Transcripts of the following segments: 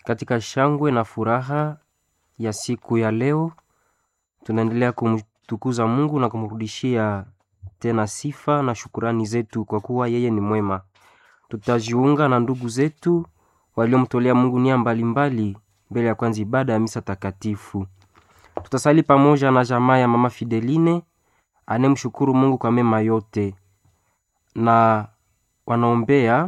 Katika shangwe na furaha ya siku ya leo, tunaendelea kumtukuza Mungu na kumrudishia tena sifa na shukurani zetu kwa kuwa yeye ni mwema. Tutajiunga na ndugu zetu waliomtolea Mungu nia mbalimbali mbele ya kwanza ibada ya misa takatifu. Tutasali pamoja na jamaa ya mama Fideline anemshukuru Mungu kwa mema yote, na wanaombea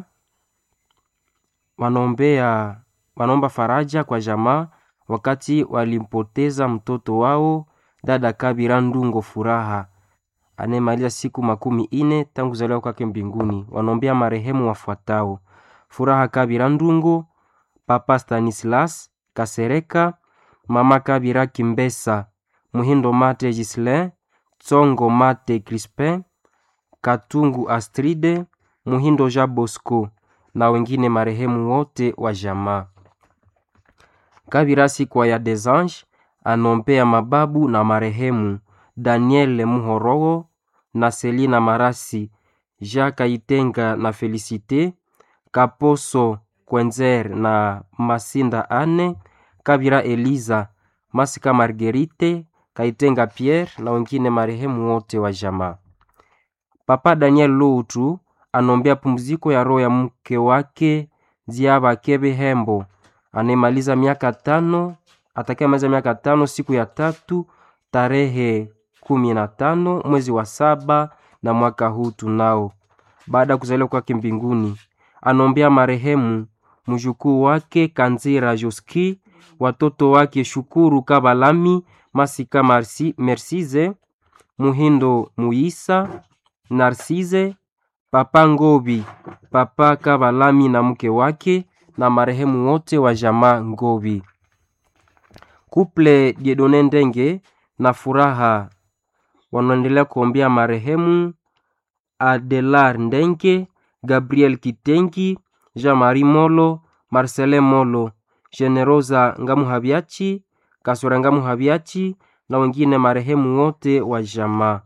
wanaombea wanaomba faraja kwa jamaa wakati walimpoteza mtoto wao dada Kabira Ndungo Furaha anemaliza siku makumi ine tangu kuzaliwa kwake mbinguni. Wanaombea marehemu wafuatao: Furaha Kabira Ndungo, Papa Stanislas Kasereka, Mama Kabira Kimbesa, Muhindo Mate Gislin, Tsongo Mate Crispin, Katungu Astride, Muhindo Jean Bosco na wengine marehemu wote wa jamaa. Kabira Sikwa ya Desange anombea mababu na marehemu Daniel Muhorogo na Selina Marasi, Jacques Itenga na Felicite Kaposo Kwenzer na Masinda Anne, Kabira Eliza, Masika Marguerite, Kaitenga Pierre na wengine marehemu wote wa jamaa. Papa Daniel Loutu anombea pumziko ya roho ya mke wake Ziaba Kebe Hembo anemaliza miaka tano atakayemaliza miaka tano siku ya tatu tarehe kumi na tano mwezi wa saba na mwaka huu tunao, baada ya kuzaliwa kwake mbinguni. Anombea marehemu mjukuu wake Kanzira Joski, watoto wake Shukuru Kabalami, Masika Marsi, Mersize Muhindo Muisa, Narsize Papa Ngobi, Papa Kabalami na mke wake na marehemu wote wa jamaa Ngobi. Kuple Diedone Ndenge na Furaha wanaendelea kuombea marehemu Adelar Ndenge, Gabriel Kitengi, Jean-Marie Molo, Marcelin Molo, Generosa Ngamuhabiachi, Kasura Ngamuhabiachi na wengine marehemu wote wa jamaa.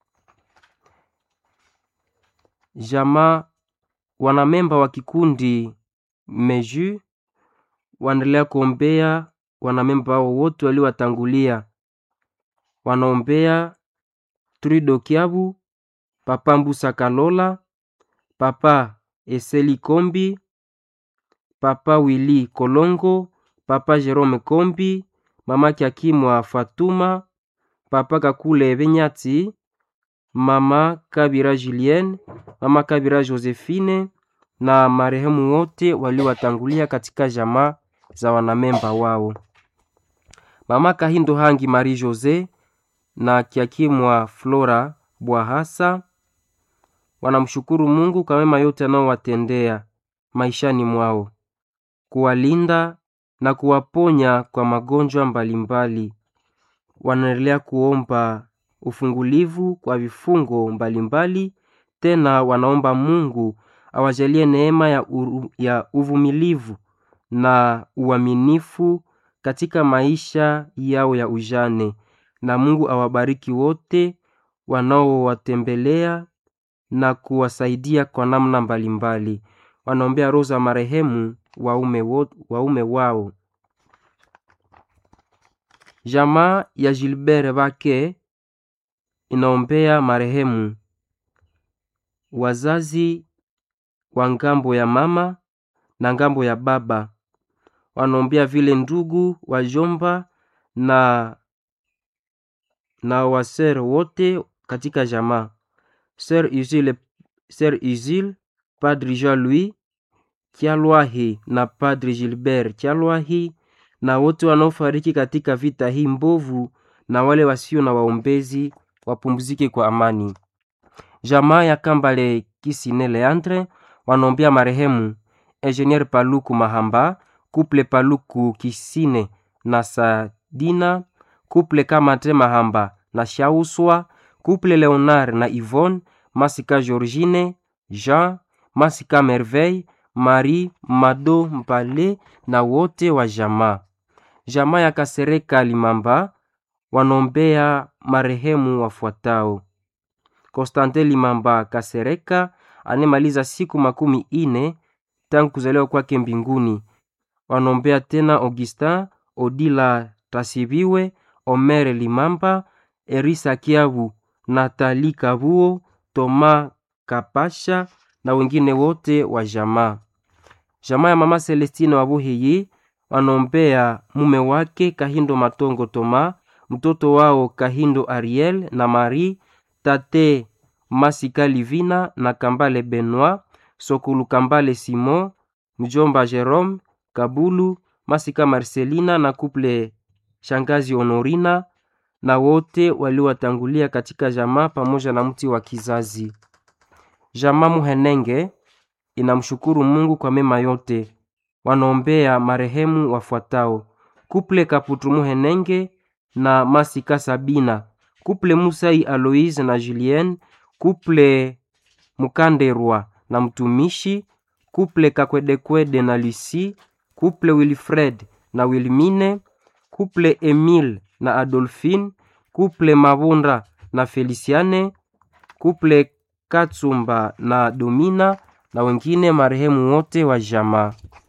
Jamaa wanamemba wa kikundi Meju wanaendelea kuombea wanamemba wao wote waliowatangulia. Wanaombea Trudo Kiabu, Papa Mbusa Kalola, Papa Eseli Kombi, Papa Willy Kolongo, Papa Jerome Kombi, Mama Kiakimwa Fatuma, Papa Kakule Benyati, Mama Kabira Julienne, Mama Kabira Josephine na marehemu wote waliowatangulia katika jamaa za wanamemba wao. Mama Kahindo Hangi Marie Jose na Kiakimwa Flora Bwahasa wanamshukuru Mungu kwa mema yote anaowatendea maishani mwao, kuwalinda na kuwaponya kwa magonjwa mbalimbali. Wanaendelea kuomba ufungulivu kwa vifungo mbalimbali. Tena wanaomba Mungu awajalie neema ya, uru, ya uvumilivu na uaminifu katika maisha yao ya ujane, na Mungu awabariki wote wanaowatembelea na kuwasaidia kwa namna mbalimbali. Wanaombea roho za marehemu waume, wo, waume wao. Jamaa ya Gilbert Bake inaombea marehemu wazazi wa ngambo ya mama na ngambo ya baba. Wanaombea vile ndugu wajomba na na wasere wote katika jamaa. Sir Uzile, Sir Uzile, Padre Jean Louis Kyalwahi na Padre Gilbert Kyalwahi na wote wanaofariki katika vita hii mbovu na wale wasio na waombezi wapumzike kwa amani. Jamaa ya Kambale Kisine Leandre wanaombea marehemu Engineer Paluku Mahamba, Kuple Paluku Kisine na Sadina, Kuple Kamate Mahamba na Shauswa, Kuple Leonard na Yvonne, Masika Georgine, Jean, Masika Merveille, Marie Mado Mpale na wote wa jamaa. Jamaa ya Kasereka Limamba wanaombea marehemu wafuatao: Konstantin Limamba Kasereka anemaliza siku makumi ine tangu kuzaliwa kwake mbinguni. wanaombea tena Augustin Odila Tasibiwe, Omere Limamba, Erisa Kiavu, Natali Kabuo, Toma Kapasha na wengine wote wa jamaa. Jamaa ya mama Celestine Wabuhiyi wanaombea mume wake Kahindo Matongo Toma, mtoto wao Kahindo Ariel na Marie, tate Masika Livina na Kambale Benoit, Sokulu Kambale Simon, mjomba Jerome Kabulu, Masika Marcelina na kuple shangazi Honorina na wote waliowatangulia katika jamaa pamoja na mti wa kizazi. Jamaa Muhenenge inamshukuru Mungu kwa mema yote. Wanaombea marehemu wafuatao: kuple Kaputu Muhenenge na Masika Sabina, kuple Musai Aloise na Julien, kuple Mukanderwa na mtumishi, kuple Kakwedekwede na Lucy, kuple Wilfred na Wilmine, kuple Emile na Adolphine, kuple Mabunda na Feliciane, kuple Katsumba na Domina na wengine marehemu wote wa jamaa.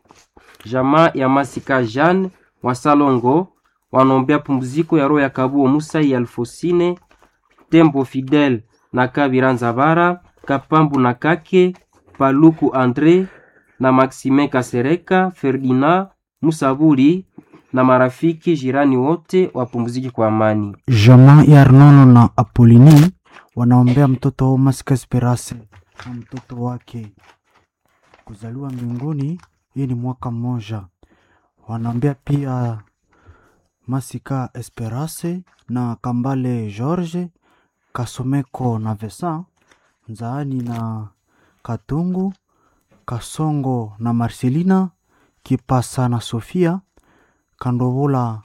Jamaa ya Masika Jeanne wa Salongo wanaombea pumziko ya roho ya Kabuo Musa ya Alfosine Tembo Fidel na Kabira Nzabara Kapambu na Kake Paluku Andre na Maxime Kasereka Ferdinand Musaburi na marafiki jirani wote wapumziki kwa amani. Jamaa ya Arnono na Apolini wanaombea mtoto wao Masika Esperance na mtoto wake kuzaliwa mbinguni. Hii ni mwaka mmoja. Wanaombea pia Masika Esperance na Kambale George Kasomeko na Vesa Nzaani na Katungu Kasongo na Marcelina Kipasa na Sofia Kandovola